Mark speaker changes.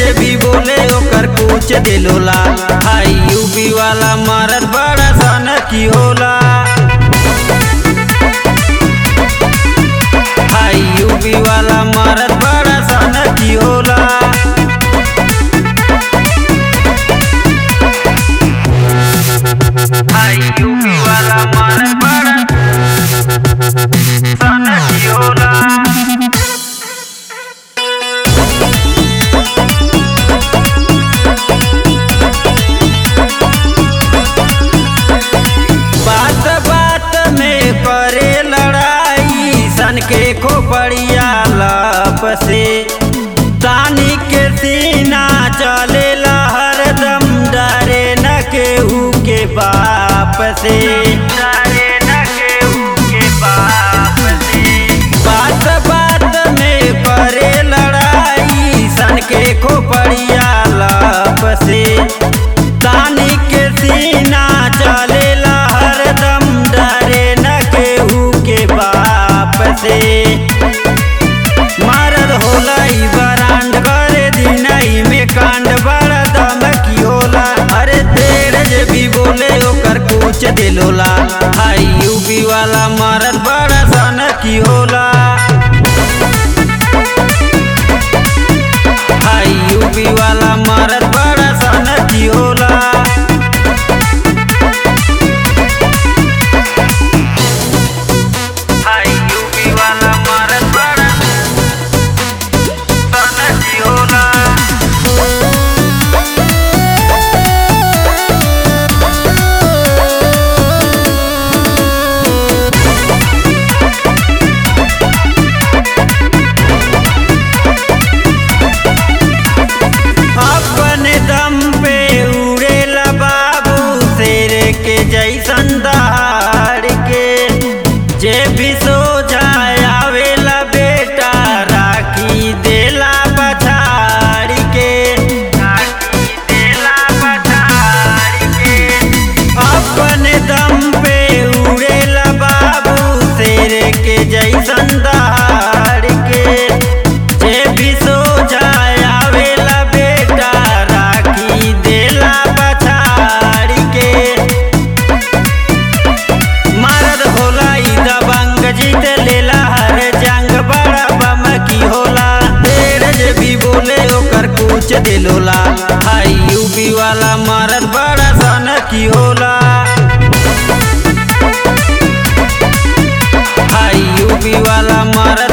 Speaker 1: जे भी बोले ओकर कुछ दिलोला हाई यूपी वाला मरद बड़ा सन की होला हाई यूपी वाला मरद बड़ा सन की होला हाई यूपी वाला मरद बड़ा सन की होला बात बात में करे लड़ाई सन के खोपड़िया लप से तानी के सीना चले हरदम डरे न केहू के बाप से डरे न केहू के बाप से बात बात में करे लड़ाई सन के खोपड़िया लप से तानी के सीना चले हरदम डरे न केहू के बाप से मारद होला ई बरांड करे दिनई में कांड बड़ा दमकी होला अरे तेरे जे भी बोले ओकर कुछ दिलोला हाई यूपी वाला मारद बड़ा सन की होला हाई यूपी वाला मारद बड़ा सन की होला हाई यूपी वाला मरद बड़ा सन की होला अपने दम पे उड़ेला बाबू शेर के जैसन दहाड़ के जे भी सो जाए आवेला बेटा राखी देला पछाड़ के राखी देला पछाड़ के अपने दम पे उड़ेला बाबू शेर के जैसन दहाड़ के जे भी सो जाए आवेला बेटा राखी देला पछाड़ के मरद होला ई दबंग जीत लेला हर जंग बड़ा बम की होला तेरे जे भी बोले ओकर कुछ दिलोला हाई यूपी वाला मरद बड़ा सन की होला हाई यूपी वाला मरद